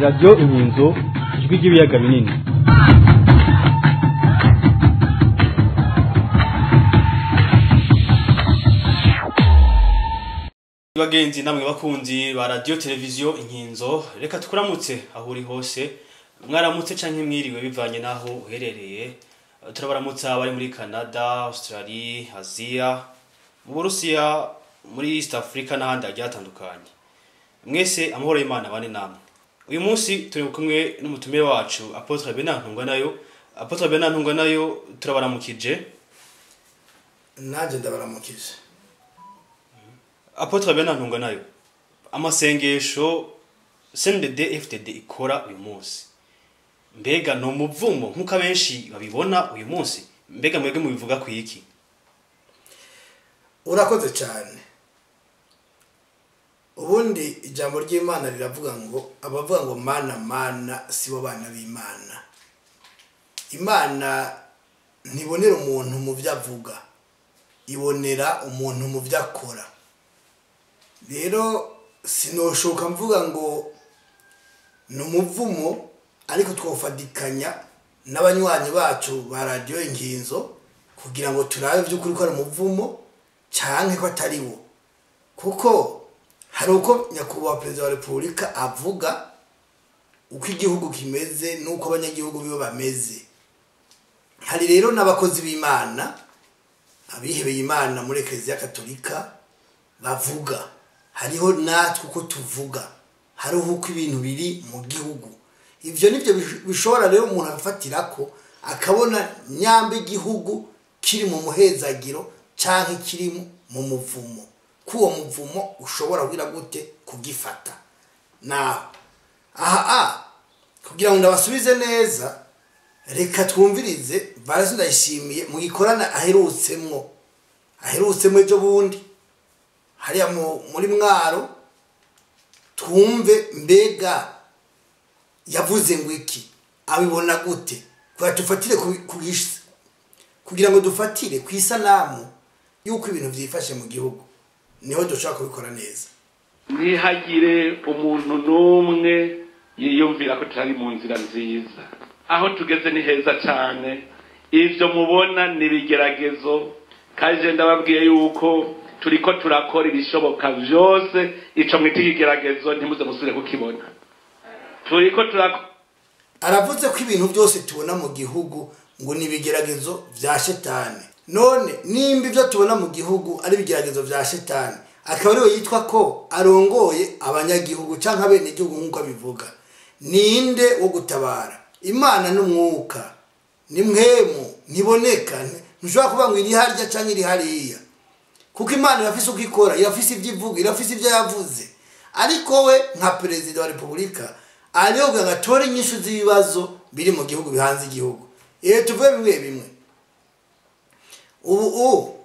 radiyo inkinzo ijwi ry'ibiyaga binini bagenzi namwe bakunzi ba radiyo televiziyo inkinzo reka tukuramutse aho uri hose mwaramutse canke mwiriwe bivanye n'aho uherereye Eh, turabaramutsa abari muri canada australie aziya mu burusiya muri east africa n'ahandi hagiye hatandukanye mwese amahoro y'imana bane namwe uyu munsi turi kumwe n'umutumire wacu apotre benantungwa nayo apotre benantungwa nayo turabaramukije nanjye ndabaramukije apotre benantungwa nayo amasengesho cndd ftd ikora uyu munsi mbega ni umuvumo nk'uko abenshi babibona uyu munsi mbega mwebwe mubivuga ku iki urakoze cyane ubundi ijambo ry'imana riravuga ngo abavuga ngo mana mana si bo bana b'imana imana ntibonera umuntu mu byo avuga ibonera umuntu mu byo akora rero sinoshoka mvuga ngo ni umuvumo ariko twawufatikanya n'abanywanyi bacu ba radiyo inkinzo kugira ngo turabe by'ukuri ko ari umuvumo cyangwa ko atari wo kuko hari uko nyakubahwa perezida wa repubulika avuga uko igihugu kimeze n'uko abanyagihugu bibo bameze hari rero n'abakozi b'imana abihebeye imana muri ekereziya katolika bavuga hariho natwe uko tuvuga hariho uko ibintu biri mu gihugu ibyo nibyo bishobora rero umuntu agafatira ko akabona nyamba igihugu kiri mu muhezagiro cyangwa kiri mu muvumo ko uwo muvumo ushobora kugira gute kugifata nawe aha a kugira ngo ndabasubize neza reka twumvirize barazi ndayishimiye mu gikorana aherutsemwo aherutsemo ejo bundi hariya muri mwaro twumve mbega yavuze ngo iki abibona gute kugira dufatire kugira ngo dufatire ku isanamu y'uko ibintu byifashe mu gihugu niho dushobora kubikora neza ntihagire umuntu n'umwe yiyumvira ko tutari mu nzira nziza aho tugeze ni heza cyane ibyo mubona ni ibigeragezo kandi ndababwiye yuko turi ko turakora ibishoboka byose icyo mwita ikigeragezo ntimuze musubire kukibona turi ko turakora aravuze ko ibintu byose tubona mu gihugu ngo ni ibigeragezo bya shetani none nimba ibyo tubona mu gihugu ari ibigeragezo bya shetani akaba ariwe yitwa ko arongoye abanyagihugu cyangwa abenegihugu nk'uko abivuga ninde wo gutabara imana n'umwuka ni mwemu ntiboneka ntushobora kuvuga ngo iri harya cyangwa iri hariya kuko imana irafise uko ikora irafise ibyo ivuga irafise ibyo yavuze ariko we nka perezida wa repubulika ariyo ngo atore inyishu z'ibibazo biri mu gihugu bihanze igihugu iyo tuvuye bimwe bimwe ubu ubu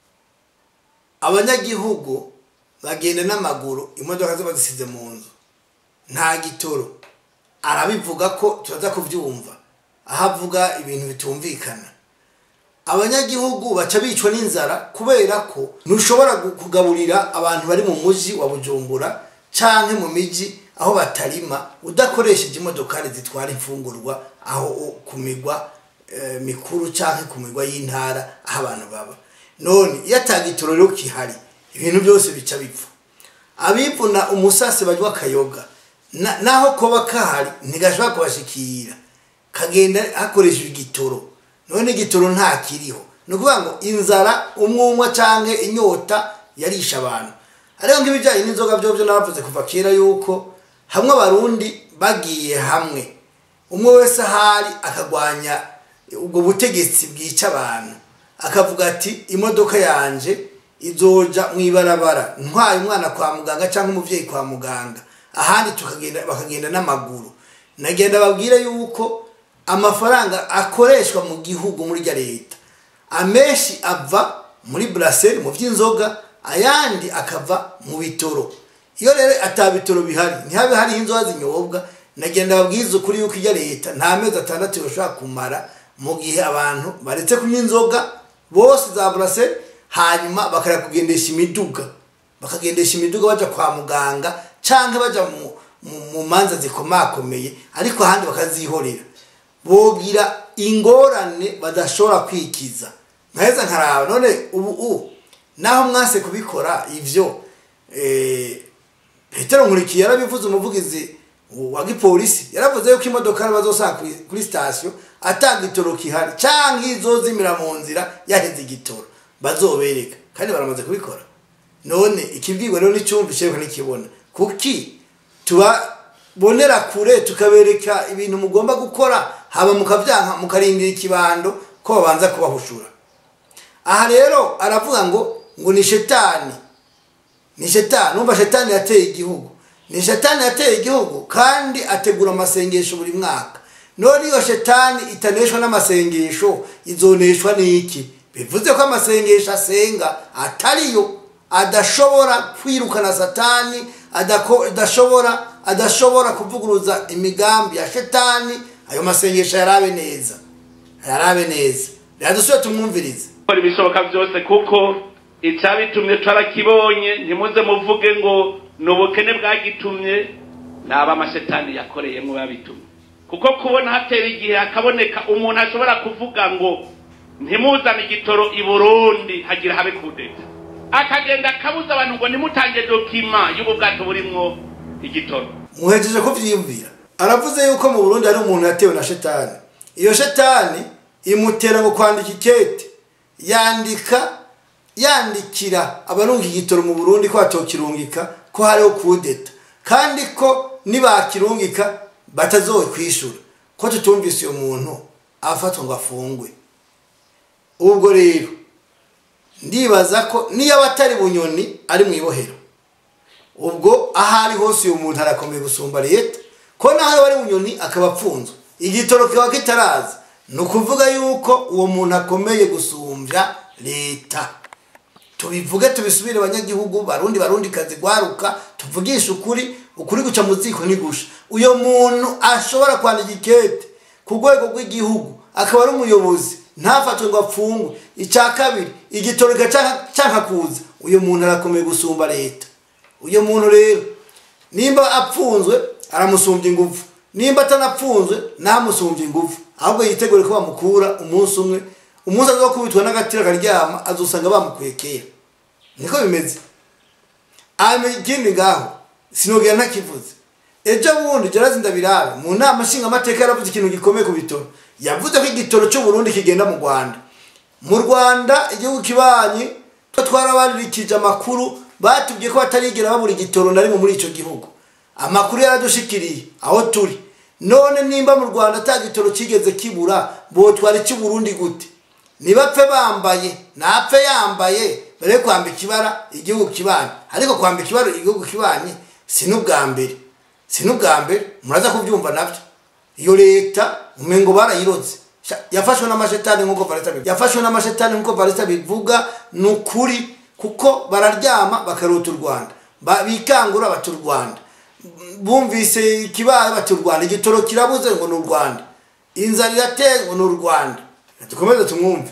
abanyagihugu bagenda n'amaguru imodoka ziba zisize mu nzu nta gitoro arabivuga ko turaza kubyumva aho avuga ibintu bitumvikana abanyagihugu baca bicwa n'inzara kubera ko ntushobora kugaburira abantu bari mu mujyi wa bujumbura cyangwa mu mijyi aho batarima udakoresheje imodokari zitwara imfungurwa aho ku migwa mikuru cyangwa ku migwa y'intara aho abantu baba none iyo atagitoro rero kihari ibintu byose bica bipfa abivuna umusase bajya akayoga naho koba kahari ntigashobora kubashikira kagenda hakoreshejwe igitoro none igitoro nta kiriho ni ukuvuga ngo inzara umwumwa cyangwa inyota yarisha abantu ariko nk'ibijyanye n'inzoga byo byo nabavuze kuva kera yuko hamwe abarundi bagiye hamwe umwe wese ahari akagwanya ubwo butegetsi bwica abantu akavuga ati imodoka yanjye izoja mu ibarabara ntwaye umwana kwa muganga cyangwa umubyeyi kwa muganga ahandi bakagenda n'amaguru nagenda babwire yuko amafaranga akoreshwa mu gihugu muri rya leta amenshi ava muri buraseri mu by'inzoga ayandi akava mu bitoro iyo rero atabitoro bihari ntihabe hariho inzoga zinyobwa nagenda babwiza ukuri yuko ijya leta nta mezi atandatu bashobora kumara mu gihe abantu baretse kunywa inzoga bose za buraseri hanyuma bakajya kugendesha imiduga bakagendesha imiduga bajya kwa muganga cyangwa bajya mu- mu manza zikomakomeye ariko ahandi bakazihorera bogira ingorane badashobora kwikiza nkaheza nkaraba none ubu u naho mwase kubikora ivyo eh, petero nkurikiye yarabivuze umuvugizi wa gipolisi yaravuze yuko imodoka bazosanga kuri, kuri sitasiyo atanga igitoro kihari canke izozimira mu nzira yaheze igitoro bazobereka kandi baramaze kubikora none ikibwirwa rero n'icyumva icyerekwa n'ikibona kuki tubabonera kure tukabereka ibintu mugomba gukora haba mukavyanka mukarindira ikibando ko babanza kubahushura aha rero aravuga ngo ngo ni shetani ni shetani umva shetani yateye igihugu ni shetani yateye igihugu kandi ategura amasengesho buri mwaka none iyo shetani itaneshwa n'amasengesho izoneshwa n'iki bivuze ko amasengesho asenga atariyo adashobora kwirukana satani adako- adashobora adashobora kuvuguruza imigambi ya shetani ayo masengesho yarabe neza yarabe neza rero dusubire tumwumvirize gukora ibishoboka byose kuko icyabitumye twarakibonye ntimuze muvuge ngo ni ubukene bwagitumye ni abamashetani yakoreyemo babitumye kuko kubona hatera igihe hakaboneka umuntu ashobora kuvuga ngo ntimuzane igitoro i burundi hagira habe kudeta akagenda akabuza abantu ngo nimutange dokima y'ubu bwato burimwo igitoro muhejeje kuvyiyumvira aravuze yuko mu burundi hari umuntu yatewe na shetani iyo shetani imutera ngo kwandika ikete yandika yandikira abarunga igitoro mu burundi ko batokirungika ko hariho kudeta kandi ko nibakirungika batazowe kwishura ko tutumvise uyo muntu afatwa ngo afungwe ubwo rero ndibaza ko niyo aba atari bunyoni ari mu ibohero ubwo aho ari hose uyu muntu arakomeye gusumba leta ko naho ari bunyoni akaba apfunzwe igitoro kikaba kitaraza ni ukuvuga yuko uwo muntu akomeye gusumbya leta tubivuge tubisubire abanyagihugu barundi barundi kazi gwaruka tuvugishe ukuri ukuri guca mu ziko ntigusha uyo muntu ashobora kwandika ikete ku rwego rw'igihugu akaba ari umuyobozi ntafatwe ngo apfungwe icya kabiri igitoro cyanka kuza uyu muntu arakomeye gusumba leta uyu muntu rero nimba apfunzwe aramusumbya ingufu nimba atanapfunzwe ntamusumbye ingufu ahubwo yitegure ko bamukura umunsi umwe umunsi azokubitwa n'agatira akaryama azusanga bamukuye kera niko bimeze ikindi ngaho sinogera ntakivuze ejo bundi jarazi ndabirabe mu nama nshingamateka yaravuze ikintu gikomeye ku bitoro yavuze ko igitoro cy'uburundi kigenda mu rwanda mu rwanda igihugu kibanyi twarabaririkije amakuru batubwiye ko batarigera babura igitoro na rimwe muri icyo gihugu amakuru yaradushikiriye aho turi none nimba mu rwanda ata gitoro kigeze kibura botwara icy'uburundi gute nibapfe bambaye napfe yambaye bare kwambika ibara igihugu kibanye ariko kwambika ibara igihugu kibanye si n'ubwa mbere si n'ubwa mbere muraza kubyumva nabyo iyo leta umengo barayiroze yafashwe n'amashetani nk'uko valeta bivuga yafashwe n'amashetani nk'uko valeta bivuga ni ukuri kuko bararyama bakarota u rwanda bikangura bata u rwanda bumvise ikibaye bata u rwanda igitoro kirabuze ngo ni u rwanda inzara irateye ngo ni u rwanda dukomeze tumwumve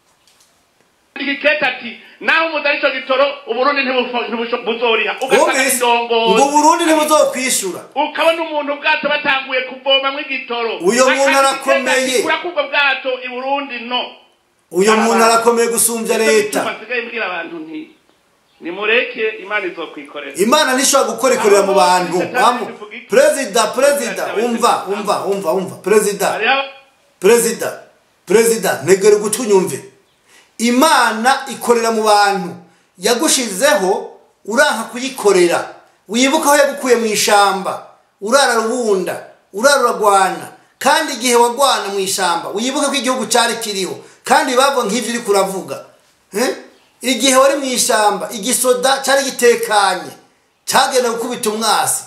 igiketa ati naho umudari icyo gitoro uburundi ntibuzoriha ugasanga indongozi ngo uburundi ntibuzokwishura ukabona umuntu ubwato batanguye kuvomamwo igitoro uyo muntu arakomeye kura kubwo bwato i burundi no uyo muntu arakomeye gusumbya leta basigaye mbwira abantu nti nimureke imana izokwikorera imana ntishobora gukora ikorera mu bantu perezida perezida umva umva umva umva perezida perezida perezida ntegere gutunyumve imana ikorera mu bantu yagushizeho uranka kuyikorera wibuka aho yagukuye mu ishamba urara rubunda urara uragwana kandi igihe wagwana mu ishamba wibuke ko igihugu cyari kiriho kandi bava nk'ibyo uri kuravuga igihe wari mu ishamba igisoda cyari gitekanye cyagenda gukubita umwasi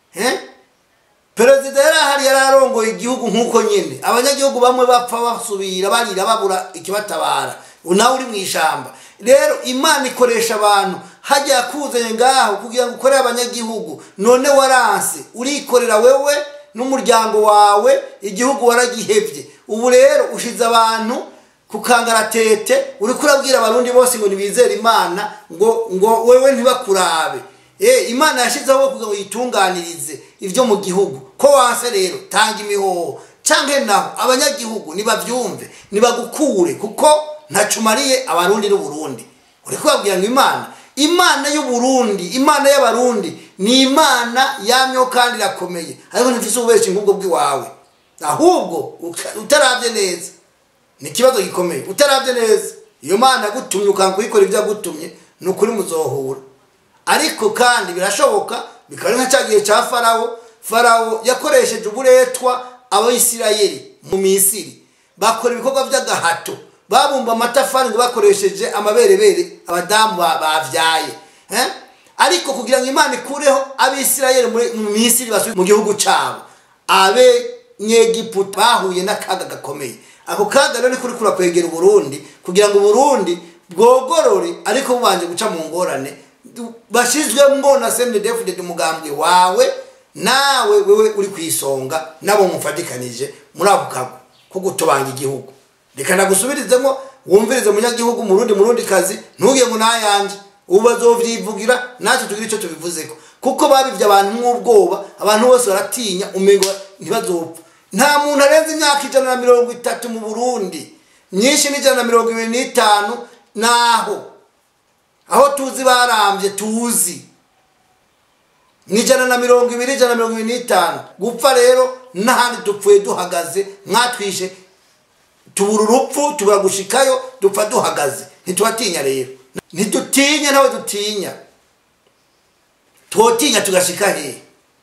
perezida yari ahari yari arongoye igihugu nk'uko nyine abanyagihugu bamwe bapfa basubira barira babura ikibatabara nawe uri mu ishyamba rero imana ikoresha abantu hajya yakuzanye ngaho kugira ngo ukorere abanyagihugu none waranse urikorera wewe n'umuryango wawe igihugu waragihebye ubu rero ushize abantu ku kangaratete uri kurabwira abarundi bose ngo ntibizere imana ngo ngo wewe ntibakurabe imana yashyizeho kugira ngo yitunganirize ibyo mu gihugu ko wanse rero tanga imihoho cyangwa naho abanyagihugu nibabyumve nibagukure kuko ntacumariye abarundi n'uburundi uri kubabwira ngo imana imana y'uburundi imana y'abarundi ni imana yamyeho kandi irakomeye ariko ntifise ububeshyi nk'ubwo bw'iwawe ahubwo uta- utarabye neza ni ikibazo gikomeye utarabye neza iyo mana yagutumye ukanga kuyikora ibyo yagutumye ni ukuri muzohura ariko kandi birashoboka bikaba ari nka cya gihe cya farawo farawo yakoresheje uburetwa abayisirayeli mu misiri bakora ibikorwa by'agahato babumba amatafari ngo bakoresheje amaberebere abadamu ba- bavyaye eh? ariko kugira ngo imana ikureho abisirayeli muri- mu misiri basubire mu gihugu cyabo abenyegiputa bahuye n'akaga gakomeye ako kaga rero niko uriko urakwegera uburundi kugira ngo uburundi bwogorore ariko bubanje guca mu ngorane Du- bashizwemwo na sendedefudede umugambwe wawe nawe wewe uri ku isonga nabo mufatikanije muri ako kago ko gutobanga igihugu reka nagusubirizemo wumvirize munyagihugu murundi murundi kazi ntugire ngo nayanje ubu bazovyivugira natwe tugire icyo tubivuzeko kuko babivye abantu nk'ubwoba abantu bose baratinya umengo ntibazopfa nta muntu arenze imyaka ijana na mirongo itatu mu burundi myinshi n'ijana na mirongo ibiri n'itanu naho aho tuzi barambye tuzi ni ijana na mirongo ibiri ijana na mirongo ibiri n'itanu gupfa rero n'ahandi dupfuye duhagaze mwatwishe tubura urupfu tubura gushikayo dupfa duhagaze ntitubatinya rero ntidutinya ntawe dutinya twotinya tugashika hehe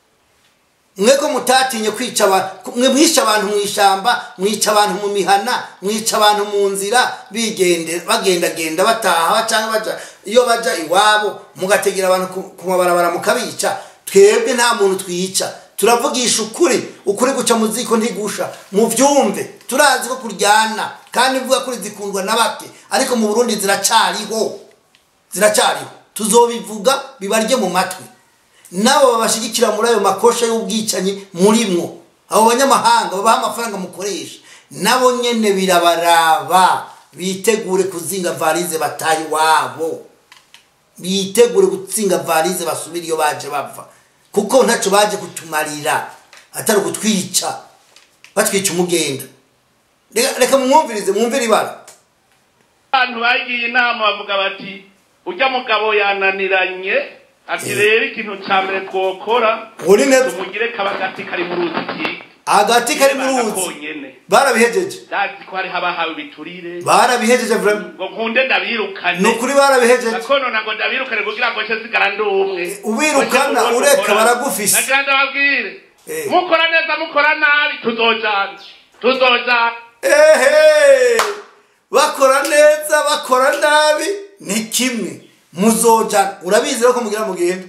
mwe ko mutatinye kwica abantu mwe mwishe abantu mu ishyamba mwica abantu mu mihana mwica abantu mu nzira bigende bagendagenda bataha cyangwa baja iyo baja iwabo mugategera abantu ku- ku mabarabara mukabica twebwe nta muntu twica turavugisha ukuri ukuri guca mu ziko ntigusha mubyumve turazi ko kuryana kandi mvuga kuri zikundwa na bake ariko mu burundi ziracariho ziracariho tuzobivuga bibarye mu matwi nabo babashigikira muri ayo makosha y'ubwicanyi murimwo abo banyamahanga babaha amafaranga mukoresha nabo nyene birabaraba bitegure kuzinga varize bataye iwabo bitegure gutsinga varize basubire iyo baje bava kuko ntacyo baje kutumarira atari ukutwica batwica umugenda reka reka mwumvirize mwumvire ibara abantu bagiye inama bavuga bati ujya mugabo yananiranye ati rero ikintu cya mbere twokora uri neza tumugire kaba agati kari mu ruzi kiga agati kari mu ruzi konyene barabihejeje ndazi ko hariho abahawe ibiturire barabihejeje vraiment ngo nkunde ndabirukane ni ukuri barabihejeje gakono ngo ndabirukane kugira ngo nce zigara ndi umwe Ubirukana, Ngo nce ureka gukora. baragufise. nagira ndababwire Eh. mukora neza mukora nabi tuzojana tuzojana ehe bakora neza bakora nabi ni kimwe muzojana urabizi rero ko mugira mugende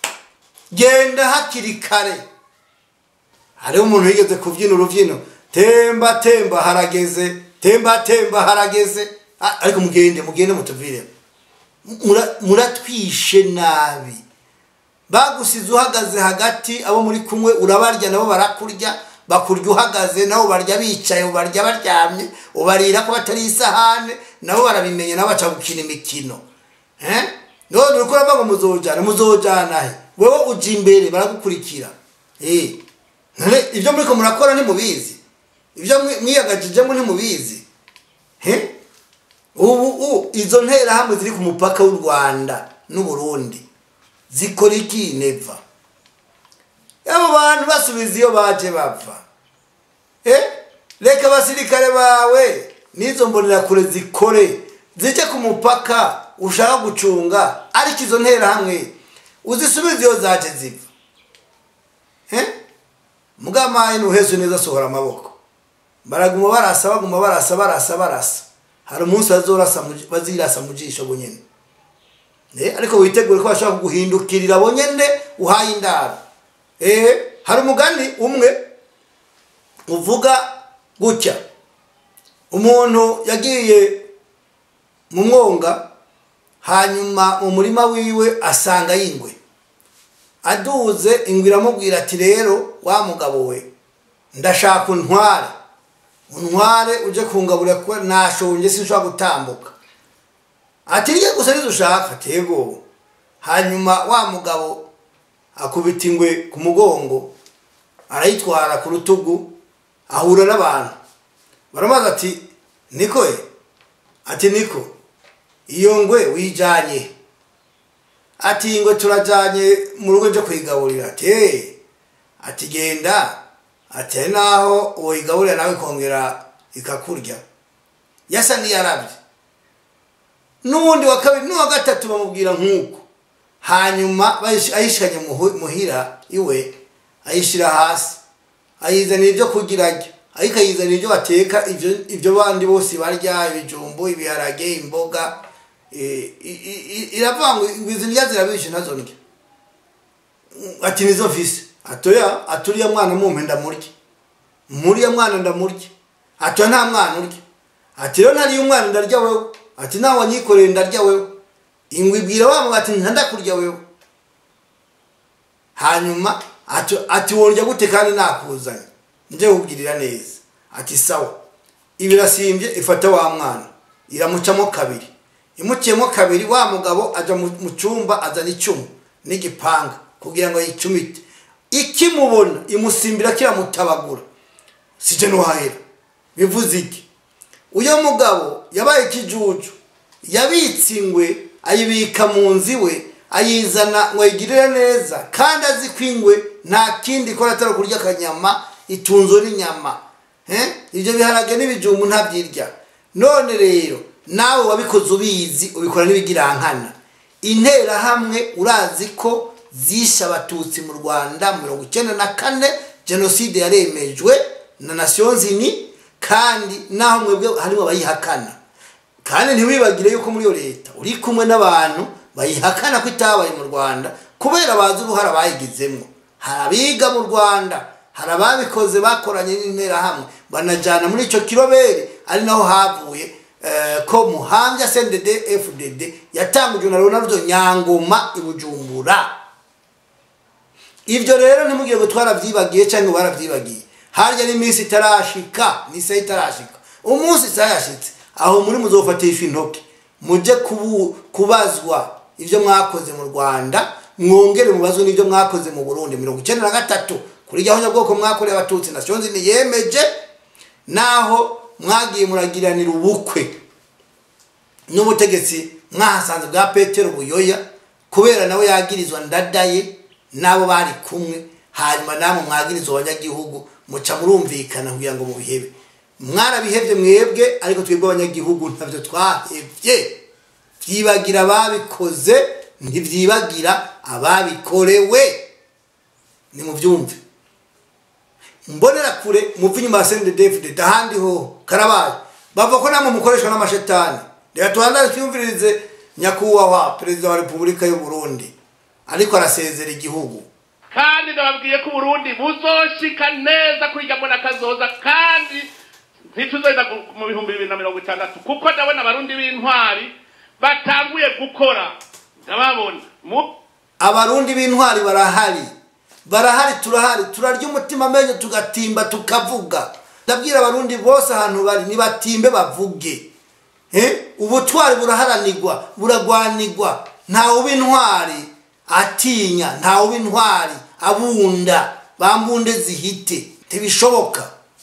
genda hakiri kare hariho umuntu yigeze kubyina urubyino temba temba harageze temba temba harageze Ah, ariko mugende mugende mutuvire Mura- muratwishe nabi bagusize uhagaze hagati abo muri kumwe urabarya nabo barakurya bakurya uhagaze nabo barya bicaye ubarya baryamye ubarira ko batari isahane nabo barabimenya nabo baca gukina imikino Eh? none uriko uravuga ngo muzojana muzojana he wewe uja imbere baragukurikira Eh. none ibyo muriko murakora ntimubizi ibyo mwi- mwiyagajijemo ntimubizi he ubu u- izo nterahamwe ziri ku mupaka w'u rwanda n'uburundi zikora iki neva abo bantu basubiza iyo baje bava eh? reka abasirikare bawe n'izo mbonerakure zikore zijye ku mupaka ushaka gucunga ariko izo nterahamwe uzisubize iyo zaje ziva eh? mugamaye ntuheze neza asohora amaboko baraguma barasa baguma barasa barasa barasa hari umunsi bazorasa mu- bazirasa mu jisho bunyene Eh, ariko witegure ko bashobora kuguhindukirira bo nyene uhaye indaro eh, hari umugani umwe uvuga gutya umuntu yagiye mu mwonga hanyuma mu murima wiwe asanga y'ingwe aduze ingwe iramubwira ati rero wa mugabo we ndashaka untware untware uje kungaburira kuko nashonje sinshobora gutambuka ati rye gusa nizo ushaka tego hanyuma wa mugabo akubita ingwe ku mugongo arayitwara ku rutugu ahura n'abantu baramubaza ati niko ye ati niko iyo ngwe wijanye ati ingwe turajanye mu rugo ryo kuyigaburira ati "Eh." ati genda ati hari naho woyigaburira nawe ikongera ikakurya yasa niyarabye n'ubundi wa kabiri n'uwa gatatu bamubwira nk'uko hanyuma bayish- ayishikanye muhu- muhira iwe ayishyira hasi ayizanira ibyo kugira arya ariko ayizanira ibyo bateka ibyo ibyo bandi bose barya ibijumbu ibiharage imboga eh, i- i- i- iravuga ngo ngo izi ndya zirabishe nazo ndya ati nizo mfise atoya aturiya mwana mumpe ndamurya muriya mwana ndamurya atoya nta mwana urya ati rero ntariyo umwana ndarya wewe ati nawe wanyikoreye ndarya wewe ingwe ibwira wa mugabo ati ntandakurya wewe hanyuma ati ati wondya gute kandi nakuzanye nje kukugirira neza ati sawa ibirasimbye ifata wa mwana iramucamo kabiri imuciyemo kabiri wa mugabo aja mu mu cyumba azana icumu n'igipanga kugira ngo yicumite ikimubona imusimbira kiramutabagura sije nuhahera bivuze iki uyo mugabo yabaye ikijuju yabitse ingwe ayibika mu nzu iwe ayizana ngo ayigirire neza kandi azi ko ingwe nta kindi ikora atari kurya akanyama itunzwe n'inyama Eh? ibyo biharage n'ibijumbu ntabyirya none rero nawe wabikoze ubizi ubikora n'ibigirankana interahamwe urazi ko zishe abatutsi mu rwanda mirongo icyenda na kane jenoside yaremejwe na nasiyo nzini kandi naho mwebwe harimo abayihakana kandi ntiwibagire yuko muri iyo leta uri kumwe n'abantu bayihakana ko itabaye mu rwanda kubera bazi uruhare bayigizemo hari abiga mu rwanda hari ababikoze bakoranye n'interahamwe banajyana muri icyo kirobere ari naho havuye eh, ko muhambya cndd fdd yatangujwe na ronaldo nyangoma i bujumbura ibyo rero ntimugire ngo twarabyibagiye cyangwa barabyibagiye harya n'iminsi itarashika n'isaha itarashika umunsi isaha yashitse aho muri muzofatisha intoki mujye kubu- kubazwa ibyo mwakoze mu rwanda mwongere mubazwe n'ibyo mwakoze mu burundi mirongo icyenda na gatatu kuri gahunda bwoko mwakoreye abatutsi na sonzi niyemeje naho mwagiye muragiranira ubukwe n'ubutegetsi mwahasanze bwa petero buyoya kubera nawe yagirizwa ndadaye n'abo bari kumwe hanyuma namwe mwagirizwa abanyagihugu muca murumvikana kugira ngo mubihebe mwarabihebye mwebwe ariko twebwe abanyagihugu ntabyo twahebye byibagira ababikoze ntibyibagira ababikorewe nimubyumve mbonera kure muve inyuma ya sende david ahandi ho karabaye bavuga ko namwe mukoreshwa n'amashetani reka tubanze twiyumvirize nyakubahwa perezida wa repubulika y'u burundi ariko arasezera igihugu kandi ndababwiye ko uburundi buzoshika neza kuri irya mbona kazoza kandi ntituzoza gu- mu bihumbi bibiri na mirongo itandatu kuko ndabona abarundi b'intwari batanguye gukora ndababona mu abarundi b'intwari barahari barahari turahari turarya umutima amenyo tugatimba tukavuga ndabwira abarundi bose ahantu bari nibatimbe bavuge Eh? ubutwari buraharanirwa buragwanirwa ntawe uba intwari atinya ntawe uba intwari abunda bambunde zihite ntibishoboka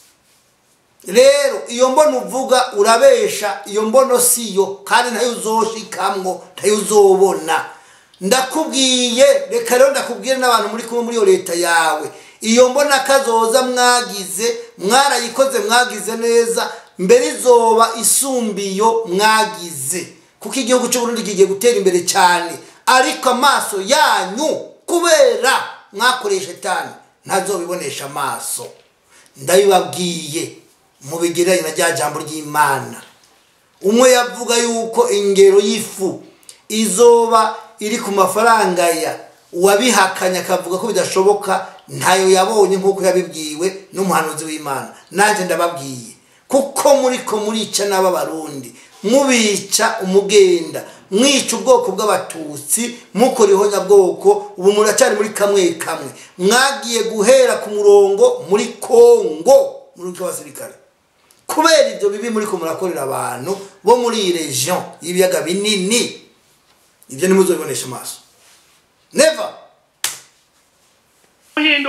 rero iyo mbono uvuga urabesha iyo mbono siyo kandi ntayo uzoshikamwo ntayo uzobona ndakubwiye reka rero ndakubwire n'abantu muri kumwe muri iyo leta yawe iyo mbona kazoza mwagize mwarayikoze mwagize neza mbere izoba isumbiyo mwagize kuko igihugu cy'u Burundi kigiye gutera imbere cyane ariko amaso yanyu kubera mwakoresha etani ntazobibonesha amaso ndabibabwiye mubigereranye na rya jambo ry'imana umwe yavuga yuko ingero y'ifu izoba iri ku mafaranga ya uwabihakanye akavuga ko bidashoboka ntayo yabonye nk'uko yabibwiwe n'umuhanuzi w'imana nanjye ndababwiye kuko muri ko murica n'aba barundi mubica umugenda mwica ubwoko bw'abatutsi mukora ihonyabwoko ubu muracyari muri kamwe kamwe mwagiye guhera ku murongo muri kongo muri rw'abasirikare kubera ibyo bibi muri ko murakorera abantu bo muri iyi region y'ibiyaga binini ibyo ntimuzobibonesha amaso never guhinduka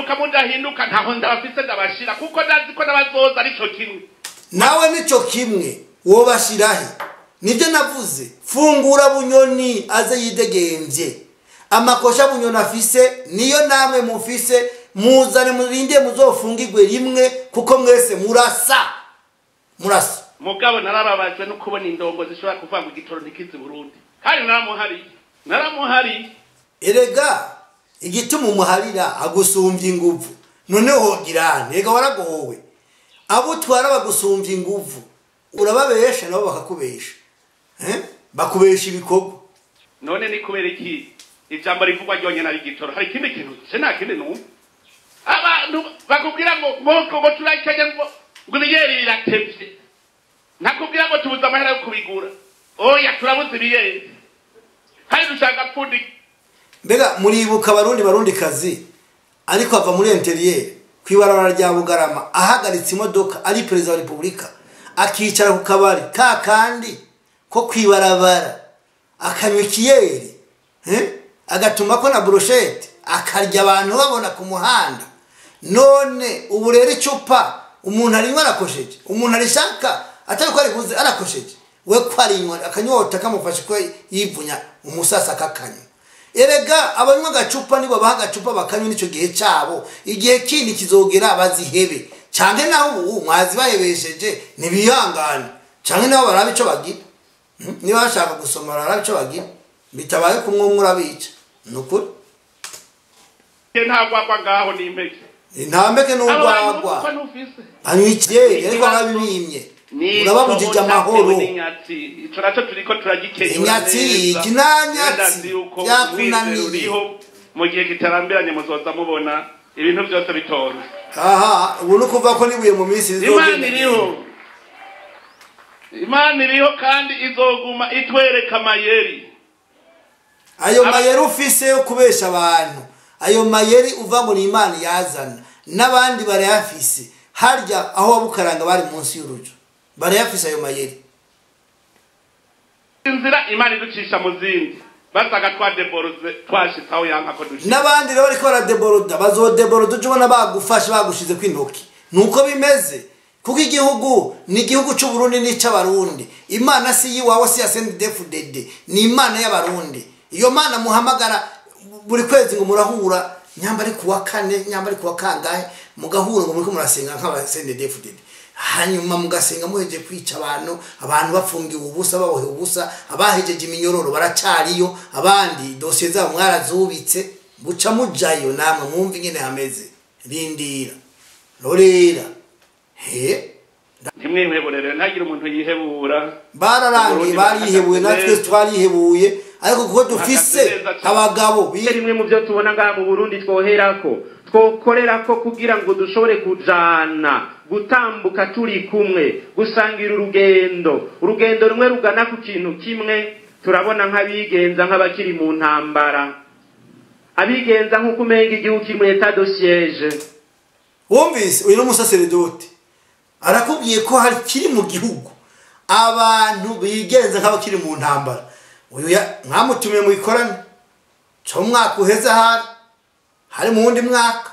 mugahinduka mudahinduka ntaho ndabafise ndabashira kuko ndazi ko n'abazoza arico kimwe nawe nicyo kimwe wobashirahe nibyo navuze fungura bunyoni aze yidegembye amakosha bunyoni afise niyo namwe mufise muzane murinde muzofungirwe rimwe kuko mwese murasa murasa mugabo narababajwe no kubona indongo zishobora kuvuga ngo igitoro ntikizi burundi kandi naramuhariye naramuhariye erega igituma umuharira agusumbya inguvu noneho hogirane ega waragowe abo utwara bagusumbya inguvu urababesha nabo bakakubesha Eh? bakubesha ibikorwa none ni kubera iki ijambo rivugwa ryonyine ari igitoro hari ikindi kintu se nta kindi numva abantu bakubwira ngo ngo ngo turakenya ngo ngo ibiyeri biratevye ntakubwira ngo tubuze amahera yo kubigura oya turabuze ibiyeri kandi dushaka pfundi mbega muribuka abarundi barundi kazi ariko ava muri interiyeri ku ibarabara rya bugarama ahagaritse imodoka ari perezida wa repubulika akicara ku kabari ka kandi ko ku ibarabara akanywa ikiyeri eh? agatuma ko na burushete akarya abantu babona ku muhanda none ubu rero icupa umuntu arinywa arakosheje umuntu arishaka atari ko ariguze arakosheje we ko arinywa akanyota kamufashe ko yivunya umusasa akakanywa erega abanywa agacupa nibo baha agacupa bakanywa n'icyo gihe cyabo igihe kindi kizogera bazihebe cyane naho ubu mwazi bahebesheje ntibihangane cyane nabo barabe icyo bagira Hmm? niba bashaka gusoma barabe icyo bagira bitabaye kumwe umwe urabica ni ukuri ntagwagwa ngaho n'impeke ntambeke abo bantu n'urwagwa uko ntufise anywa ikiyeri ariko arabibimye urababujije amahoro n'inyatsi ico naco turiko turagikenyura Inyatsi, neza. iki nta nyatsi, Ndazi yuko byakunaniye. umwizero uriho mu gihe kitarambiranye muzoza mubona ibintu byose bitonze aha ubu ni ukuvuga ko n'ibuye mu minsi imana iriho imana iriho kandi izoguma itwereka amayeri ayo Aba- mayeri ufise yo kubesha abantu ayo mayeri uva ngo ni imana yazana n'abandi barayafise harya aho wabukaranga bari munsi y'urujo barayafise ayo mayeri inzira imana iducisha mu zindi basaga twadeboroze twashitse aho yanka ko dushika n'abandi rero bariko baradeboroda bazodeboroda uje ubona bagufashe bagushize kw'intoki nuko bimeze kuko igihugu ni igihugu c'uburundi n'icy'abarundi imana si yiwawe si ya sendedefudede ni imana y'abarundi iyo mana muhamagara buri kwezi ngo murahura nyamba ari kuwa kane nyamba ari kuwa kangahe mugahura ngo muriko murasenga nk'abasendedefudede hanyuma mugasenga muhejeje kwica abantu abantu bafungiwe ubusa babohewe ubusa abahejeje iminyororo baracariyo abandi dosiye zabo mwarazubitse buca mujayo namwe mwumva ingene hameze rindira rorera he ntimwiheburere ntagire umuntu yihebura bararangiye barihebuye natwe twarihebuye ariko kuko dufise abagabo bi- rimwe mu byo tubona ngaha mu burundi twoherako twokorerako kugira ngo dushobore kujana gutambuka turi kumwe gusangira urugendo urugendo rumwe rugana ku kintu kimwe turabona nk'abigenza nk'abakiri mu ntambara abigenza nk'uko umenga igihugu kiri muri etat de siege wumvise uyu ni umusaseredoti arakubwiye ko hari kiri mu gihugu abantu bigenza nk'abakiri mu ntambara uyu ya- mwamutumiye mu ikorane cyo mu mwaka uheze ahari hari mu wundi mwaka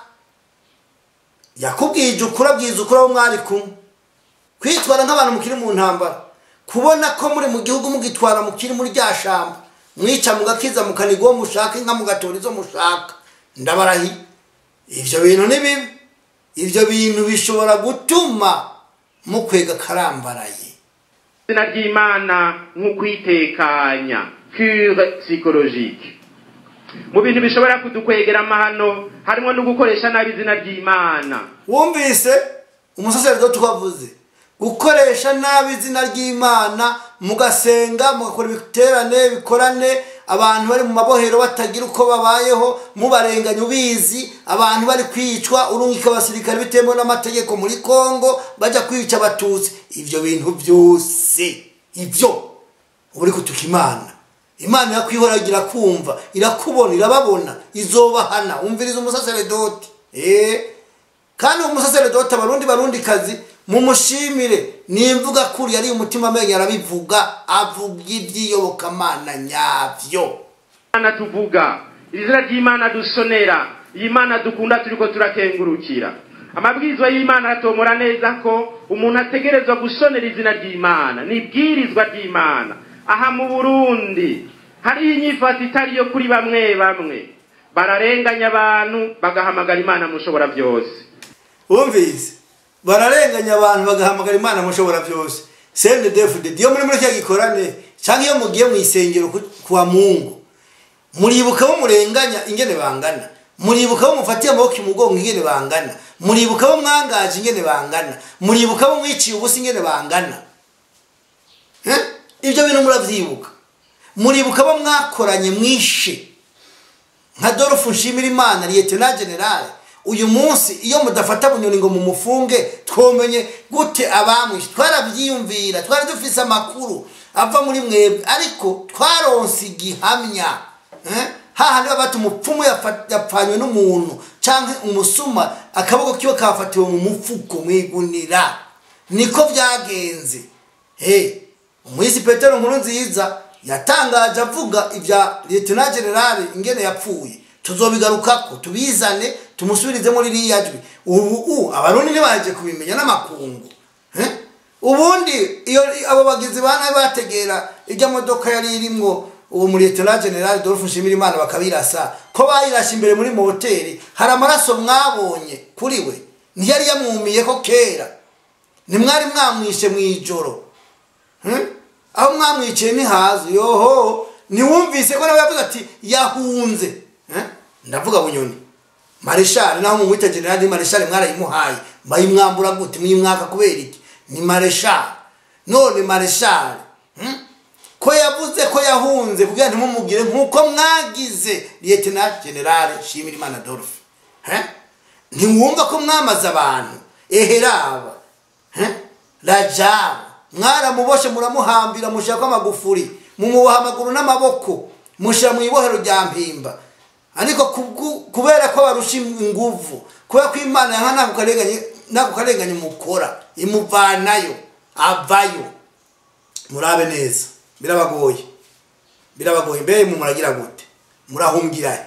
yakubwije ukuri abwiza ukuri abo mwari kumwe kwitwara nk'abantu mukiri mu ntambara kubona ko muri mu gihugu mugitwara mukiri muri rya shamba mwica mugakiza mukaniga uwo mushaka inka mugatora izo mushaka ndabarahiye ibyo bintu ni bibi ibyo bintu bishobora gutuma mukwega karambaraye izina ry'imana nk'ukwitekanya cure psychologique mu bintu bishobora kudukwegera amahano harimo no gukoresha nabi izina ry'imana wumvise umusaseredoti wavuze gukoresha nabi izina ry'imana mugasenga mugakora ibiterane bikorane abantu bari mu mabohero batagira uko babayeho mubarenganya ubizi abantu bari kwicwa urungika abasirikare bitemewe n'amategeko muri kongo bajya kwica abatutsi ibyo bintu byose ibyo uba uri kutuka imana imana irakwihoragira kumva irakubona irababona izobahana umviriza umusaseredoti eee kandi uwo musaseredoti abarundi barundi kazi mumushimire nimvuga kuri yari umutima amenyo arabivuga avuga iby'iyobokamana nyabyo imana tuvuga iri zina ry'imana dusonera iyi mana dukunda turiko turakengurukira amabwirizwa y'imana atomora neza ko umuntu ategerezwa gusonera izina ry'imana ni ibwirizwa ry'imana aha mu burundi hariho inyifato itari yo kuri bamwe bamwe bararenganya abantu bagahamagara imana mushobora byose wumvise bararenganya abantu bagahamagara imana mushobora byose sende defudedi iyo muri muri cya gikorane cyangwa iyo mugiye mu isengero ku- kwa mungu muribuka bo murenganya ingene bangana muribuka bo mufatiye amaboko imugongo ingene bangana muribuka bo mwangaje ingene bangana muribuka bo mwiciye ubusa ingene bangana Eh? ibyo bintu muravyibuka muribuka bo mwakoranye mwishe nka Dolphe Nshimira Imana Lieutenant General uyu munsi iyo mudafata bunyoni ngo mumufunge twomenye gute abamwishe twarabyiyumvira twari dufise amakuru ava muri mwebwe ariko twaronse igihamya eh? hahandi baba bati umupfumu yafa- yapfanywe n'umuntu canke umusuma akaboko kiwe kafatiwe mu mufuko mwigunira niko byagenze hey, umwisi petero nkuru nziza yatangaje avuga ibya lieutenant general ingene yapfuye tuzobigarukako tubizane tumusubirizemo ririya jwi ubu u abarundi ntibaje kubimenya n'amakungu Eh? ubundi iyo abo bagizi ba nabi bategera ijya modoka yari irimwo uwo muri lieutenant general Dolphe Nshimirimana bakabirasa ko bayirashe imbere muri moteri hari amaraso mwabonye kuri we ntiyari yamwumiye ko kera ntimwari mwamwishe mu ijoro Hmm? aho mwamwiciye ntihazi yoho ntiwumvise ko nawe yavuze ati yahunze Eh? ndavuga bunyoni mareshali naho mumwita generali mareshali mwarayimuhaye bayimwambura gute muyimwaka kubera iki ni mareshali none mareshali hmm? ko yavuze ko yahunze kugira ntimumubwire nk'uko mwagize lieutenant general shimirimana dolphe Eh? ntiwumva ko mwamaze abantu eheraba Eh? rajabu mwaramuboshe muramuhambira mushyirako amagufuri mumuboha amaguru n'amaboko mushyira mu ibohero rya mpimba ariko kubwu- kubera ko barusha inguvu kubera ko imana yaha nako karenganye nako karenganye mukora imuvanayo avayo murabe neza birabagoye birabagoye mbere mu muragira gute murahungirayo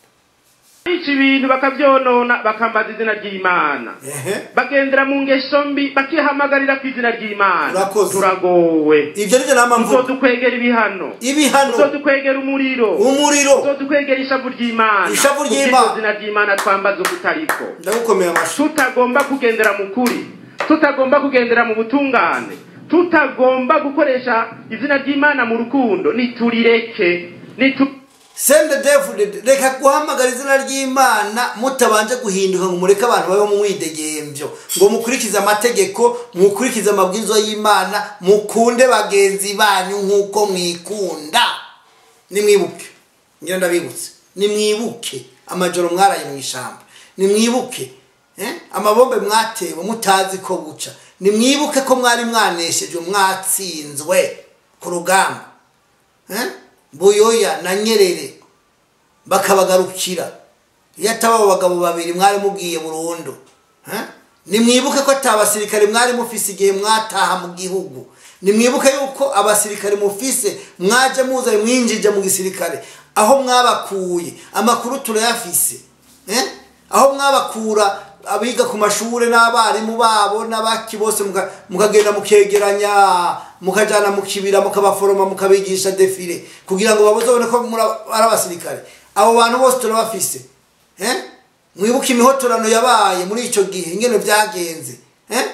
bica ibintu bakabyonona bakambaza izina ry'imana ehe bagendera mu ngeso mbi bakihamagarira ku izina ry'imana Urakoze. turagowe ibyo nibyo nama mvuga uzodukwegera ibihano ibihano uzodukwegera umuriro umuriro uzodukwegera ishavu ry'imana Ishavu ry'Imana. Kubw'iryo zina ry'imana twambaza ukutariko ndagukomera amashyi tutagomba kugendera mu kuri tutagomba kugendera mu butungane tutagomba gukoresha izina ry'imana mu rukundo niturireke nitu sende david reka guhamagara izina ry'imana mutabanje guhinduka ngo mureke abantu babeho mu mwidegembyo ngo mukurikize amategeko mukurikize amabwiriza y'imana mukunde bagenzi banyu nk'uko mwikunda nimwibuke ngira ndabibutse nimwibuke amajoro mwaraye mu ishyamba nimwibuke eh, amabombe mwatewe mutazi ko buca nimwibuke ko mwari mwaneshejwe mwatsinzwe ku rugamba eh? buyoya na nyerere bakabagarukira iyo ataba abo bagabo babiri mwari mubwiye burundu Eh? nimwibuke ko ata abasirikare mwari mufise igihe mwataha mu gihugu nimwibuke yuko abasirikare mufise mwaje muza mwinjije mu gisirikare aho mwabakuye amakuru turayafise Eh? aho mwabakura abiga ku mashuri n'abarimu babo n'abaki bose muka- mukagenda mukegeranya mukajana mu kibira mukabaforoma mukabigisha defile kugira ngo babone ko muri aba- ari abasirikare abo bantu bose turabafise eh? mwibuke imihotorano yabaye muri icyo gihe ingene byagenze eh?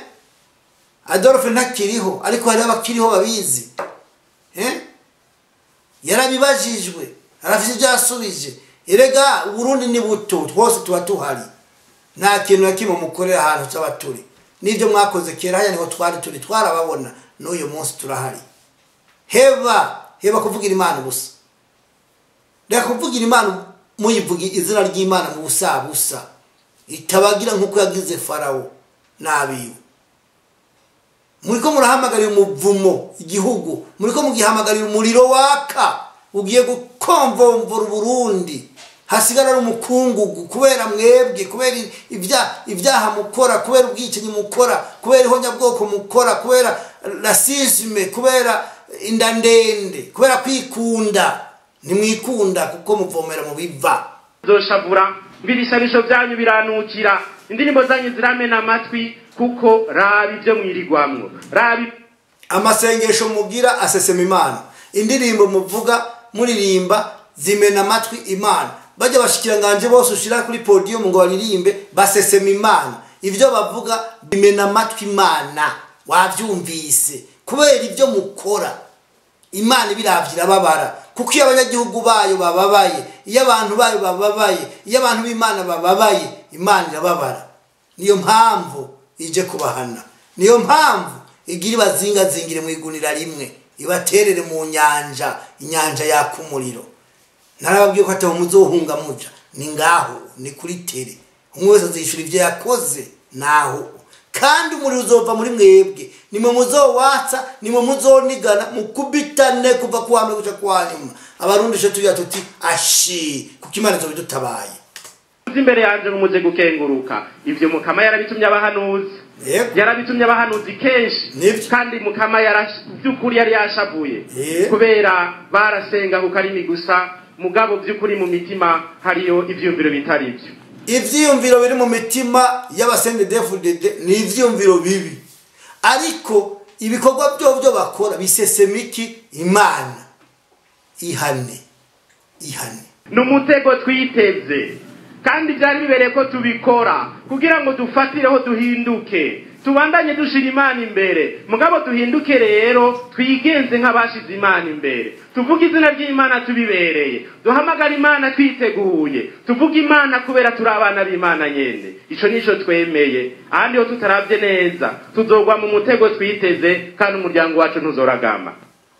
adolphe ntakiriho ariko hariho abakiriho babizi eh? yarabibajijwe arafite ibyo yasubije erega uburundi ni buto twose tuba tuhari nta kintu na kimwe mukorera ahantu cyaba turi n'ibyo mwakoze kera haya niho twari turi twarababona n'uyu munsi turahari heba heba kuvugira imana gusa reka kuvugira imana muyivuga izina ry'imana mu busa busa itabagira nk'uko yagize farawo n'abiwe muri ko murahamagarira umuvumo igihugu muri ko mugihamagarira umuriro waka ugiye gukomvomvura uburundi hasigara ari umukungugu kubera mwebwe kubera ibya- ibyaha mukora kubera ubwicanyi mukora kubera ihonyabwoko mukora kubera rasisme kubera inda ndende kubera kwikunda ntimwikunda kuko muvomera mu biva zoshavura ngo ibisabisho byanyu biranukira indirimbo zanyu ziramena amatwi kuko raba ibyo mwirigwamwo raba amasengesho mugira asesema imana indirimbo muvuga muririmba zimena amatwi imana bajya bashikiranganje bose ushira kuri podium ngo baririmbe basesema imana ibyo bavuga bimena amatwi imana wabyumvise kubera ibyo mukora imana ibiravye irababara kuko iyo abanyagihugu bayo bababaye iyo abantu bayo bababaye iyo abantu b'imana bababaye imana irababara niyo mpamvu ije kubahana niyo mpamvu igira ibazingazingire mu igunira rimwe ibaterere mu nyanja inyanja yaka umuriro narababwiye ko ataba muzohunga muja ni ngaho ni kuri tere umwe wese azishyura ibyo yakoze naho kandi umuriro uzova muri mwebwe nimwe muzowatsa nimwe muzonigana mukubitane kuva ku wa mbere guca ku wa nyuma abarundi icyo tugira tuti ashi kuko imana izo bidutabaye uzi imbere yanjye nkumuze gukenguruka ibyo mukama yarabitumye abahanuzi Yego. yarabitumye abahanuzi kenshi Nibyo. kandi mukama yarash- by'ukuri yari yashavuye Yego. kubera barasenga ku karimi gusa mugabo by'ukuri mu mitima hariyo ibyumviro bitari byo ivyiyumviro biri mu mitima y'abasendedefudede ni ivyiyumviro bibi ariko ibikorwa byovyo bakora bisesema iki imana ihane ihane ni umutego twiteze kandi byari bibereye ko tubikora kugira ngo dufatireho duhinduke tubandanye dushira imana imbere mugabo duhinduke rero twigenze nk'abashize imana imbere tuvuge izina ry'imana tubibereye duhamagara imana twiteguye tuvuge imana kubera turi abana b'imana nyene ico nico twemeye ahandi ho tutarabye neza tuzogwa mu mutego twiteze kandi umuryango wacu ntuzoragama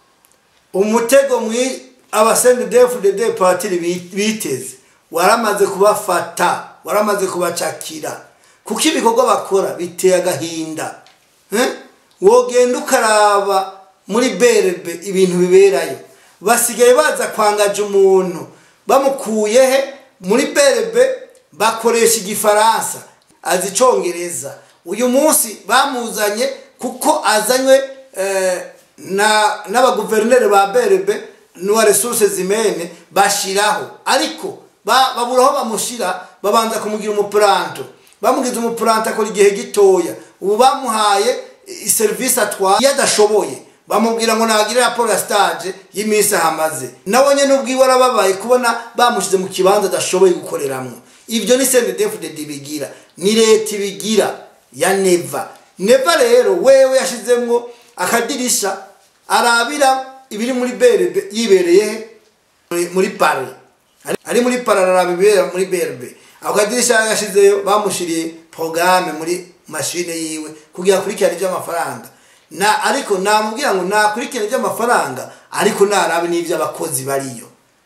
umutego mwi abasendedefudede patiri bi- biteze waramaze kubafata waramaze kubacakira kuko ibikorwa bakora biteye agahinda Eh? wogenda ukaraba muri berebe ibintu biberayo basigaye baza kwangaja umuntu bamukuye he muri berebe bakoresha igifaransa azi icongereza uyu munsi bamuzanye kuko azanywe eh, na n'abaguverineri ba berebe n'uwa resource zimene bashiraho ariko ba- babura aho bamushira babanza kumugira umupuranto bamugize umupuranto akora igihe gitoya ubu bamuhaye i- serivisi atwaye iyo adashoboye bamubwira ngo nagire raporo ya stage y'iminsi ahamaze nawe nyene ubwiwe arababaye kubona bamushize mu kibanza adashoboye gukoreramwo ibyo ni cndfdd bigira ni leta ibigira ya neva neva rero wewe yashizemwo akadirisha arabira ibiri muri berebe yibereye he? Muri- muri pare Ari- ari muri pare araraba ibibera muri berebe ako kadirisha yashizeyo bamushiriye porogaramu muri mashine yiwe kugira akurikirane iby'amafaranga na ariko namubwira ngo nakurikirane iby'amafaranga ariko narabe n'iby'abakozi bariyo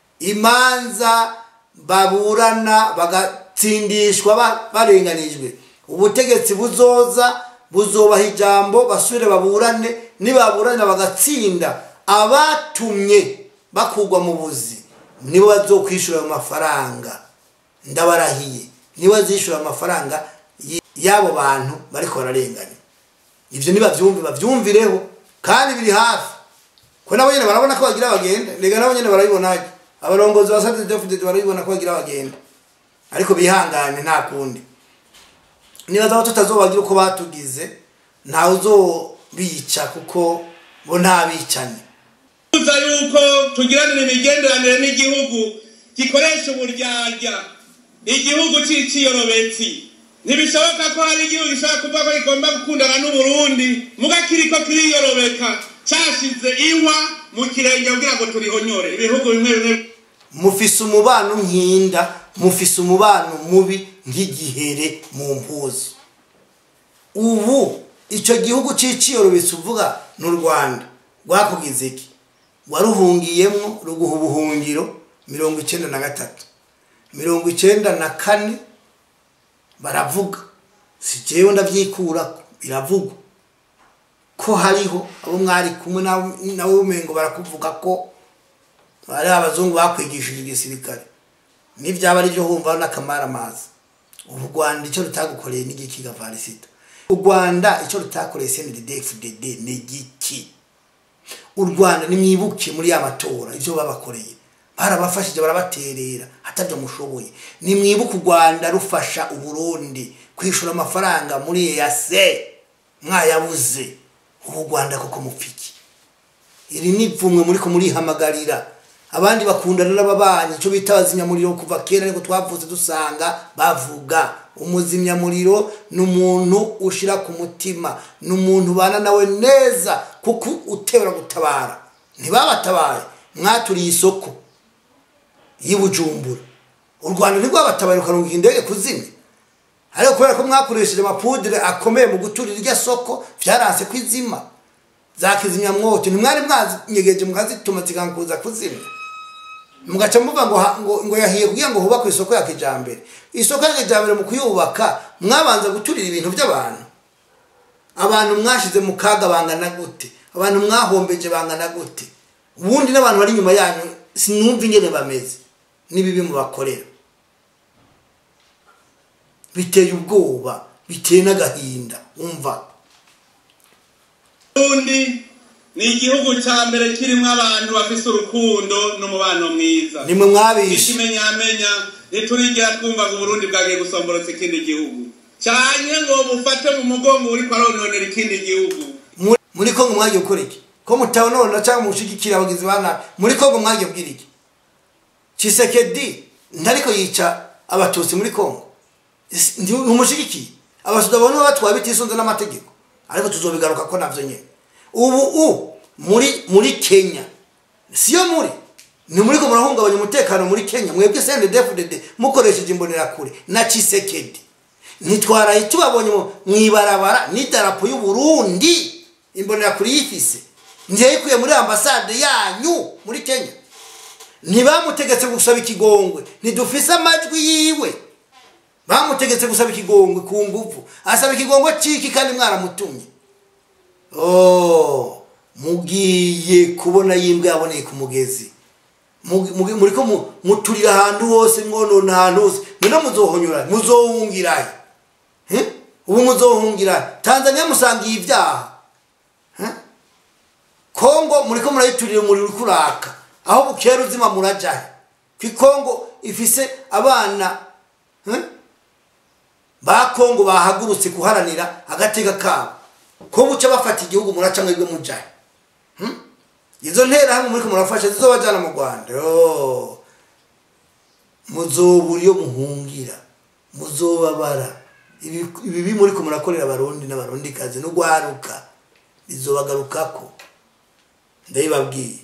imanza baburana bagatsindishwa ba- barenganijwe ubutegetsi buzoza buzobaha ijambo basubire baburane nibaburana bagatsinda abatumye bakugwa mu buzi nibo bazokwishura ayo mafaranga ndabarahiye nibo bazishyura amafaranga y- y'abo bantu bariko bararenganya ibyo nibabyumve babyumvireho kandi biri hafi ko nabo nyine barabona ko bagira bagenda rega nabo nyine barabibona abarongozi ba sadedefudede barabibona ko bagira bagenda ariko bihangane nta kundi nibaza ko tutazobagira uko batugize ntawe uzobica kuko bo nta bicanye tuza yuko tugiranira imigenderanire n'igihugu gikoresha uburyarya igihugu cy'ikiyorobetsi ntibishoboka ko hari igihugu gishobora kuvuga ko kigomba gukundana n'uburundi muga kiriko kiriyorobeka cashize iwa mu kirenge kugira ngo turihonyore ibihugu bimwe bimwe mufise umubano nkinda mufise umubano mubi nk'igihere mu mpuzu ubu icyo gihugu cy'ikiyorobetsi uvuga ni u rwanda rwakugize iki waruhungiyemo ruguha ubuhungiro mirongo icyenda na gatatu mirongo icyenda na kane baravuga si jewe ndabyikura biravugwa ko hariho abo mwari kumwe nawe nawe umengo barakuvuga ko hari abazungu bakwigishije igisirikare n'ibyaba ari byo humva n'akamara amazi ubu rwanda icyo rutagukoreye ni igiki gavarisita u rwanda icyo rutakoreye cndfdd ni igiki u rwanda nimwibuke muri ya matora ibyo babakoreye barabafashije barabaterera hatabyo mushoboye nimwibuke u rwanda rufasha uburundi kwishura amafaranga muri eyase mwayabuze ubu u rwanda koko mupfiki iri ni ipfumwe muri ko murihamagarira abandi bakundana n'ababanyi icyo bita abazimyamuriro kuva kera ariko twavutse dusanga bavuga umuzimyamuriro ni umuntu ushyira ku mutima ni umuntu ubana nawe neza kuko utebera gutabara ntibabatabaye mwaturiye isoko y'i bujumbura u rwanda ntirwabatabaye rukarunga indege kuzimya ariko kubera ko mwakoresheje amapudire akomeye mu guturira iryo soko byaranse kwizima za kizimyamwoto ntimwari mwanyegeje mukazituma zikankuza kuzimya mugaca muvuga ngo ha- ngo ngo yahiye kugira ngo hubakwe isoko ya kijambere isoko ya kijambere mu kuyubaka mwabanza guturira ibintu by'abantu abantu mwashize mu kaga bangana gute abantu mwahombeje bangana gute ubundi n'abantu bari inyuma yanyu sinumva ingene bameze n'ibibi mubakorera biteye ubwoba biteye n'agahinda umva ubundi ni igihugu cya mbere kirimo abantu bafite urukundo n'umubano mwiza nimwe mwabishe ikimenyamenya ntiturigira twumva ngo uburundi bwagiye gusomborotsa ikindi gihugu cyane ngo bufate mu mugongo uri kwarononera ikindi gihugu Muri- muri kongo mwagiye gukora iki ko mutabonona cyangwa mushigikira abagizi ba nabi muri kongo mwagiye kubwira iki cisekedi ntariko yica abatutsi muri kongo Isi- ndi- ntumushigikiye abasuda babona batwaye bitisunze n'amategeko ariko tuzobigaruka ko navyo nyene ubu u muri muri kenya siyo muri ni muri ko murahungabanya umutekano muri kenya mwebwe sndfdd mukoresheje imbonerakure na cisekedi ntitwaraye tubabonye mu- mwibarabara n'idarapo y'uburundi imbonerakure yifise ntiyayikuye muri ambasade yanyu muri kenya ntibamutegetse gusaba ikigongwe ntidufise amajwi yiwe bamutegetse gusaba ikigongwe ku nguvu asaba ikigongwe ciki kandi mwaramutumye oh mugiye kubona yimbwa yaboneye ku mugezi Mugi- mugi- muriko mu- muturira ahantu hose mwonona ahantu hose mwino muzohonyura muzohungirahe Eh? ubu muzohungirahe tanzania musangiye ibyaha Eh? kongo muriko murayiturira umuriro uriko uraka aho bukera uzima murajahe ku kongo ifise abana eh? ba kongo bahagurutse guharanira agateka kabo ko buca bafata igihugu muraca mwebwe mujahe Hmm? izo nterahamwe muriko murafasha zizobajana mu rwanda Yo. muzobura iyo muhungira muzobabara ibi ibi muriko murakorera abarundi n'abarundikazi n'ugwaruka bizobagarukako ndabibabwiye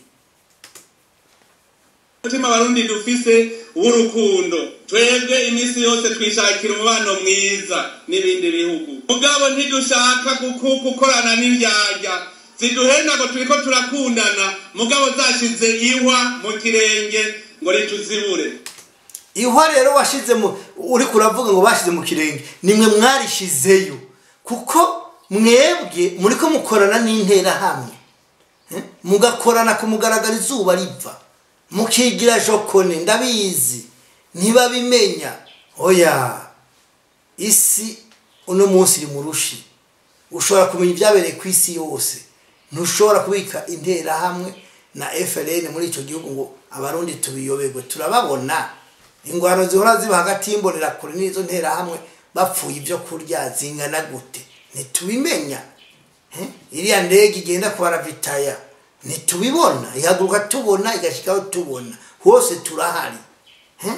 umutima abarundi dufise w'urukundo twebwe iminsi yose twishakira umubano mwiza n'ibindi bihugu mugabo ntidushaka kuku- gukorana n'indyarya ziduhenda ngo turiko turakundana mugabo zashize ihwa mu kirenge ngo rituzibure ihwa rero washize mu uri kuravuga ngo bashize mu kirenge nimwe mwarishizeyo kuko mwebwe muri ko mukorana n'interahamwe Eh? mugakorana ku mugaragaro izuba riva mukigira jokone ndabizi ntibabimenya oya isi uno munsi iri mu rushi ushobora kumenya ibyabereye ku isi yose ntushobora kubika interahamwe na FLN muri icyo gihugu ngo abarundi tubiyoberwe turababona ingwano zihora ziba hagati y'imbonerakure n'izo nterahamwe bapfuye ibyo kurya zingana gute ntitubimenya Eh? iriya ndege igenda kubaravitaya ntitubibona ihaguruka tubona igashyikaho tubona hose turahari Eh?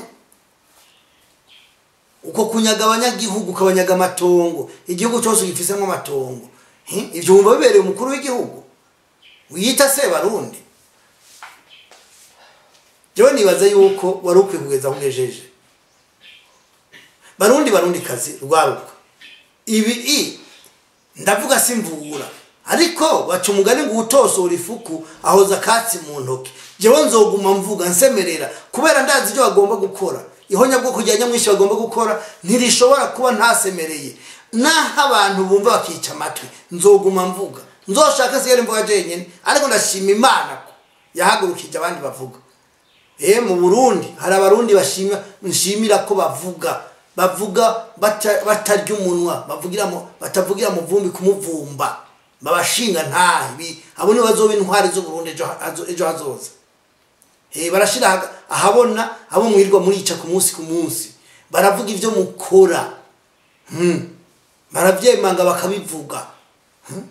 uko kunyaga abanyagihugu ukabanyaga amatongo igihugu cyose gifisemo amatongo Eh? ibyo wumva bibereye umukuru w'igihugu wiyita se barundi jewe nibaza yuko wari ukwiye kugeza aho ugejeje barundi barundi kazi rwaruka ibi i ndavuga simvura ariko baca umugani ngo utosora ifuku ahoza akatsi mu ntoki jewe nzoguma mvuga nsemerera kubera ndazi ibyo bagomba gukora ihonyabwoko rya nyamwinshi bagomba gukora ntirishobora kuba ntasemereye naho abantu bumva bakica amatwi nzoguma mvuga nzoshaka sigara imvuga jenyine ariko ndashima imana ko yahagurukije abandi bavuga eh mu Burundi hari abarundi bashima nshimira ko bavuga bavuga bata- batarya umunwa bavugira mu batavugira mu vumbi kumuvumba babashinga ntabi abo ni bazoba intwari zo Burundi ejo hazo- ejo hazoza Eh, barashira aha- ahabona abo mwirirwa murica ku munsi ku munsi baravuga ibyo mukora Hmm. barabyemanga bakabivuga Hmm.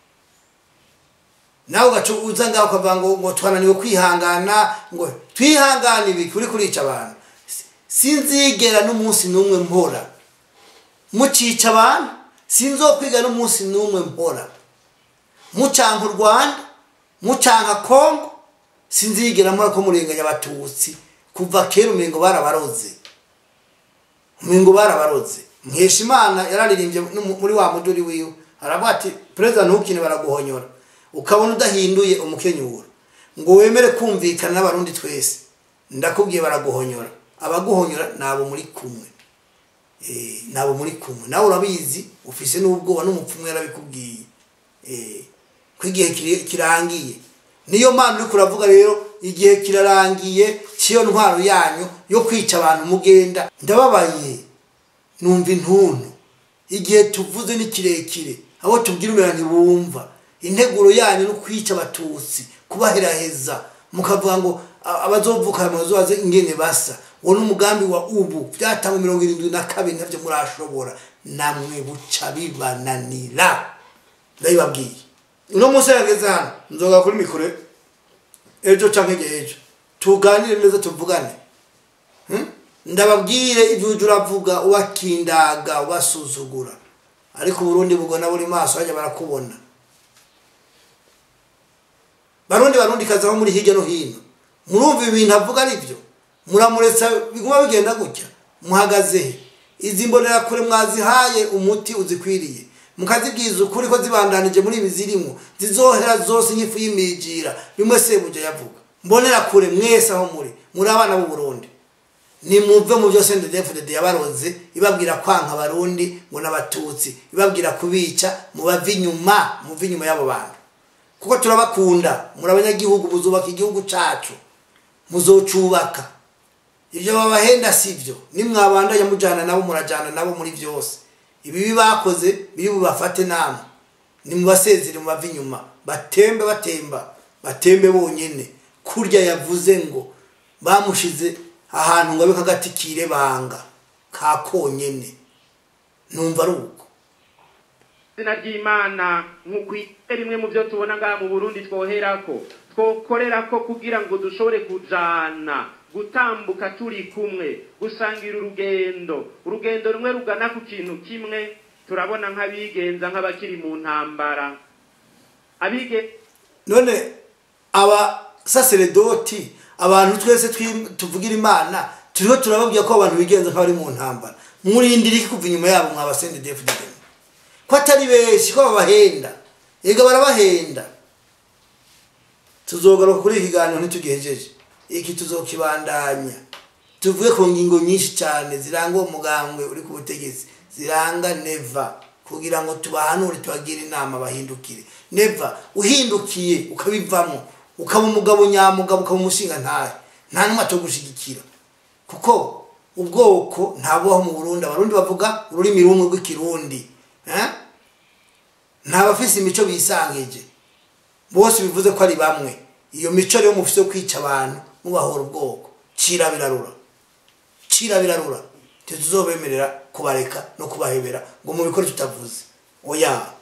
nawe ugaca uza ngaho ukavuga ngo ngo twananiwe kwihangana ngo twihangane ibiki uri kurica abantu Si- sinzigera n'umunsi n'umwe mpora mucica abantu sinzokwiga n'umunsi n'umwe mpora mucanka u rwanda mucanka kongo sinzigera mpora ko murenganya abatutsi kuva kera umengo barabaroze umengo barabaroze nkesha imana yararirimbye no muri wa muduri wiwe aravuga ati perezida ntukine baraguhonyora ukabona udahinduye umukenyuro ngo wemere kumvikana n'abarundi twese ndakubwiye baraguhonyora abaguhonyora ni abo muri kumwe Eh, ni abo muri kumwe nawe urabizi ufise n'ubwoba n'umupfumu yarabikubwiye Eh, ko igihe kiri- kirangiye niyo mpamvu uriko uravuga rero igihe kirarangiye cy'iyo ntwaro yanyu yo kwica abantu mugenda ndababaye numva intuntu igihe tuvuze ni kirekire abo tubwira umera ntibumva integuro yanyu no kwica abatutsi kubaheraheza mukavuga ngo a- abazovuka aya mazobaze ingene basa uwo ni umugambi wa ubu byatangwa mirongo irindwi na kabiri ntabyo murashobora namwe buca bibananira ndabibabwiye uno munsi yageze hano nzoga kuri mikoro ejo canke igihe ejo tuganire neza tuvugane Hmm? ndababwire ibyo ujya uravuga ubakindaga ubasuzugura ariko uburundi bugona buri maso hajya barakubona barundi barundi kazi aho muri hirya no hino murumva ibintu avuga ari byo muramuretsa biguma bigenda gutya muhagaze he izi mbonerakure mwazihaye umuti uzikwiriye mukazibwiza ukuri ko zibandanije muri ibi zirimo zizohera zose nk'ifu y'imigira bimwe sebuja yavuga mbonerakure mwese aho muri muri abana b'u Burundi nimuve mu byo sendedefudede yabaroze ibabwira kwanka abarundi ngo n'abatutsi ibabwira kubica mubave inyuma muve inyuma y'abo bantu kuko turabakunda muri abanyagihugu muzubaka igihugu cacu muzocubaka ibyo babahenda si byo nimwabandanya mujana nabo murajana nabo muri byose ibibi bakoze biri bubafate namwe nimubasezere mubave inyuma batembe batemba batembe bonyene kurya yavuze ngo bamushize ahantu ngo abe kagati kirebanga ka konyene numva ari uko izina ry'imana nk'ukwite rimwe mu byo tubona ngaha mu burundi twoherako twokorerako kugira ngo dushobore kujana gutambuka turi kumwe gusangira urugendo urugendo rumwe rugana ku kintu kimwe turabona nk'abigenza nk'abakiri mu ntambara abige none abasaseredoti abantu twese twi- tuvugira imana turiho turababwira ko abantu bigenza nk'abari mu ntambara murindira iki kuva inyuma yabo mwabasende defudede ko atari benshi ko babahenda ega barabahenda tuzogaruka kuri iki kiganiro ntitugihejeje iki tuzokibandanya tuvuge ku ngingo nyinshi cyane ziranga uwo mugambwe uri ku butegetsi ziranga neva kugira ngo tubahanure tubagire inama bahindukire neva uhindukiye ukabivamo ukaba umugabo nyamugabo ukaba umushinga ntahe nta n'umwe atogushyigikira kuko ubwoko ntabubaho mu burundi abarundi bavuga ururimi rumwe rw'ikirundi eh? nta bafise imico bisangije bose bivuze ko ari bamwe iyo mico rero mufise yo kwica abantu mubahora ubwoko cira birarura cira birarura ntituzobemerera kubareka no kubahebera ngo mubikore tutavuze oya